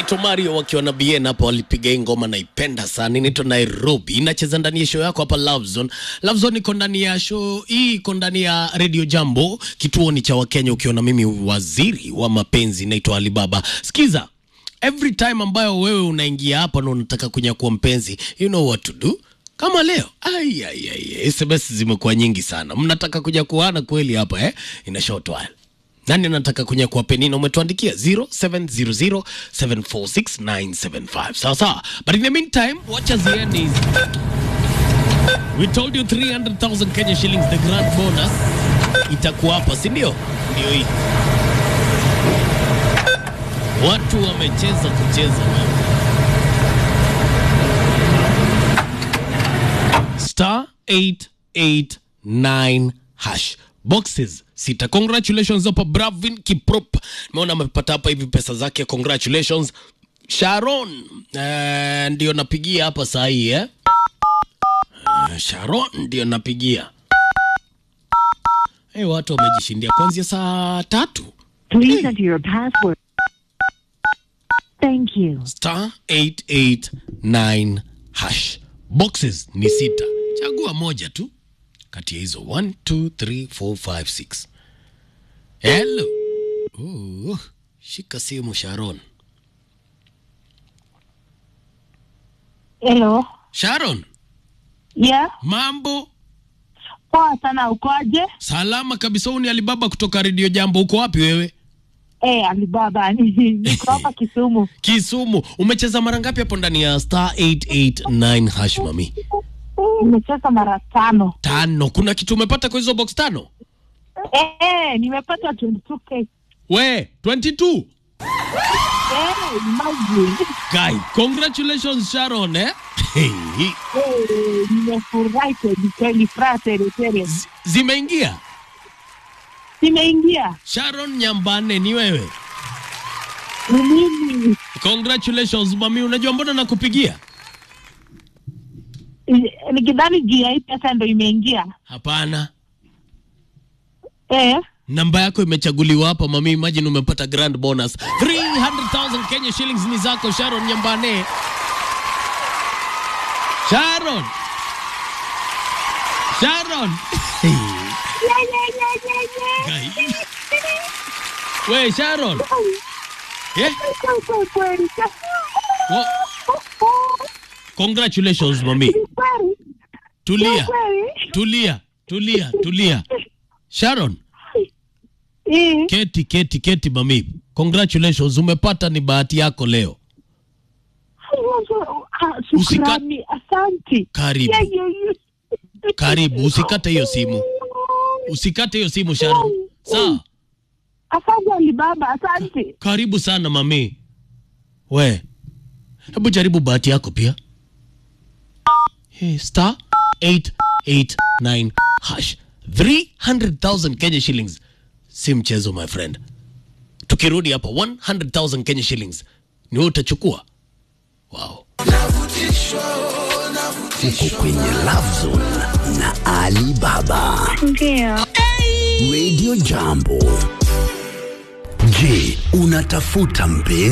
wanaitwa Mario wakiwa na Bien hapa, walipiga hii ngoma, naipenda sana. Inaitwa Nairobi, inacheza ndani ya show yako hapa Love Zone. Love Zone iko ndani ya show hii, iko ndani ya Radio Jambo, kituo ni cha Wakenya, ukiwa na mimi waziri wa mapenzi, naitwa Alibaba. Sikiza, every time ambayo wewe unaingia hapa na unataka kunyakua mpenzi, you know what to do. Kama leo ai, ai, ai, SMS zimekuwa nyingi sana, mnataka kuja kuana kweli hapa eh? Ina short while nani anataka kunyakua penina umetuandikia 0700746975 sawa sawa but in the meantime wacha ziende hizi we told you 300000 kenya shillings the grand bonus itakuwa hapa si ndio ndio hii watu wamecheza kucheza wewe star 889 hash boxes sita congratulations hapa bravin kiprop nimeona amepata hapa hivi pesa zake congratulations sharon eh, ndio napigia hapa saa hii eh? Eh, sharon ndio napigia hey, watu wamejishindia kuanzia saa tatu Please enter your password. Thank you. star 889 hash boxes ni sita chagua moja tu kati ya hizo 1 2 3 4 5 6 hello uh, shika simu sharon Hello. sharon Yeah. mambo Poa sana ukoje? salama kabisa huu ni alibaba kutoka redio jambo uko wapi wewe Eh, Alibaba niko hapa Kisumu. kisumu umecheza mara ngapi hapo ndani ya star 889 hash mami Nimecheza mara tano. tano kuna kitu umepata kwa hizo box tano Eh, nimepata 22k. we 22 Eh, imagine. Guy, congratulations Sharon eh? Hey, Eh, nimefurahi kweli kweli, furaha tele tele. z- zimeingia Nimeingia. Sharon Nyambane ni wewe. Ni mimi. Congratulations mami, unajua mbona nakupigia? Eh, Nikidhani juu ya hii pesa ndo imeingia. Hapana, Eh, namba yako imechaguliwa hapa mami. Imagine umepata grand bonus 300,000 Kenya shillings ni zako Sharon Nyambane. Sharon, Sharon. Guy. We Sharon, eh? kweli kweli. Wa- Congratulations mami. Kweli Tulia, kweli. tulia, tulia, tulia. Sharon, Eh, keti, keti, keti mami. Congratulations, umepata ni bahati yako leo. ah, shukrani, asante. Karibu. Yeah, yeah, yeah. Karibu, usikate hiyo simu. Usikate hiyo simu Sharon. Sawa? Asante Alibaba, asante. Karibu sana mami. We. Hebu jaribu bahati yako pia. Hey, star 889 hash 300,000 Kenya shillings. Si mchezo my friend. Tukirudi hapa 100,000 Kenya shillings. Ni wewe utachukua. Wow. uko kwenye Love Zone na Ali Baba. Ndio. Radio Jambo. Je, unatafuta mpenzi?